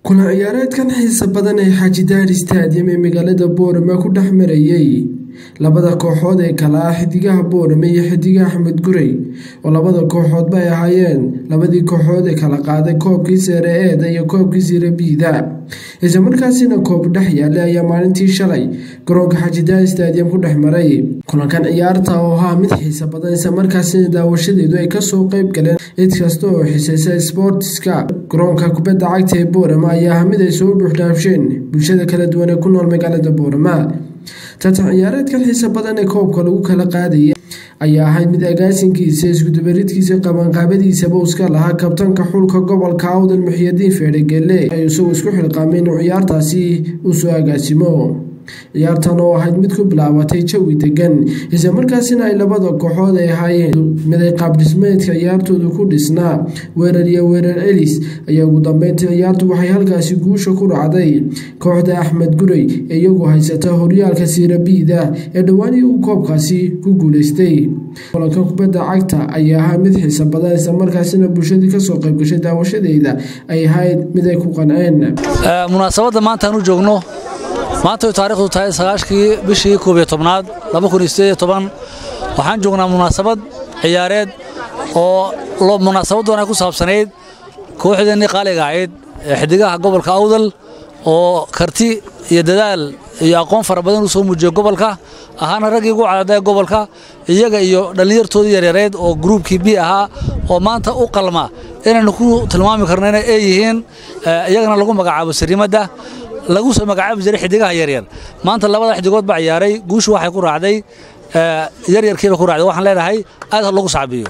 kulan ciyaareedkan xiisa badan ee xaaji daari stadium ee magaalada boorama ku dhex marayey labada kooxood ee kale ah xidigaha boorame iyo xidigaha axmed gurey oo labada kooxoodba ay ahaayeen labadii kooxood ee kala qaaday koobkii seere eeda iyo koobkii sire biida islamarkaasina koob dhex yaallay ayaa maalintii shalay garoonka xaaji daari stadium ku dhex maray kulankan ciyaarta oo ahaa mid xiisa badan islamarkaasina daawashadeedu ay kasoo qeyb galeen cid kasta oo xisaysa sboortiska garoonka kubadda cagta ee boorama ayaa ah mid ay soo dhuuxdhaafsheen bulshada kala duwan ee ku nool magaalada boorama tartan ciyaareedkan xiisa badan ee koobka lagu kala qaadaya ayaa ahayd mid agaasinkiisa iskudubaridkiisa qabanqaabadiisaba uska lahaa kabtanka xulka gobolka awdal muxiyadiin feedhegele ay isagoo isku xilqaamay inuu ciyaartaasi uu soo agaasimo ciyaartan oo ahayd mid ku bilaabatay jawi degan islamarkaasina ay labada kooxood ay ahaayeen miday qaabdhismeedka ciyaartoodu ku dhisnaa weerar iyo weerar celis ayaa ugu dambeyntii ciyaartu waxay halkaasi guusha ku dhacday kooxda axmed gurey ee iyagu haysata horyaalka siirabiida ee dhowaanihii uu koobkaasi ku guuleystay kulanka kubadda cagta ayaa ahaa mid xiisa badan islamarkaasina bulshadii kasoo qaybgashay daawashadeeda ay ahayd mid ay ku qanceen munaasabadda maantaan u joogno maanta way taarikhdu tahay sagaashkii bishii koob iyo tobnaad laba kun iyo sideed iyo toban waxaan joognaa munaasabad ciyaareed oo munaasabaddoon ay ku saabsanayd kooxdeennii qaaliga ahayd ee xidigaha gobolka awdal oo karti iyo dadaal iyo aqoon fara badan u soo muujiyey gobolka ahaana raggii ugu cadaaday gobolka iyaga iyo dhallinyartoodii yaryareed oo gruubkii b ahaa oo maanta u qalma inaynu ku tilmaami karno inay ee yihiin iyagana lagu magacaabo sariimadda lagu soo magacaabi jiray xidigaha yaryar maanta labada xidigood baa ciyaaray guushu waxay ku raacday yaryarkiiba ku raacday waxaan leenahay aad lagu sacbiyo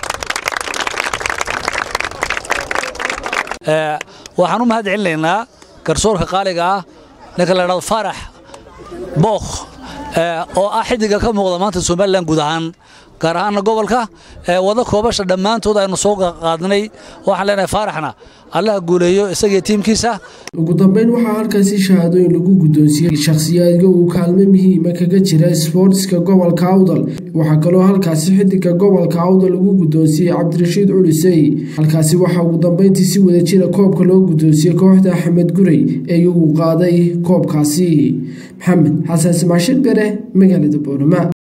waxaan u mahad celinaynaa garsoorka qaaliga ah ninka la dhahdo faarax bookh oo ah xidiga ka muuqda maanta somalilan guud ahaan gaar ahaanna gobolka wada koobasha dhammaantood aynu soo qaadnay waxaan leenahay faaraxna allaha guuleeyo isagiyo tiimkiisa ugu dambeyn waxaa halkaasi shahaadooyin lagu guddoonsiiyey shakhsiyaadka uu kaalmo muhiima kaga jira sboortiska gobolka awdal waxaa kaloo halkaasi xidiga gobolka awdal lagu guddoonsiiyey cabdirashiid culisey halkaasi waxaa ugu dambeyntii si wada jira koobka loo guddoonsiyey kooxda axmed gurey ee iyagu qaaday koobkaasi maxamed xasan ismaashil bere magaalada boorama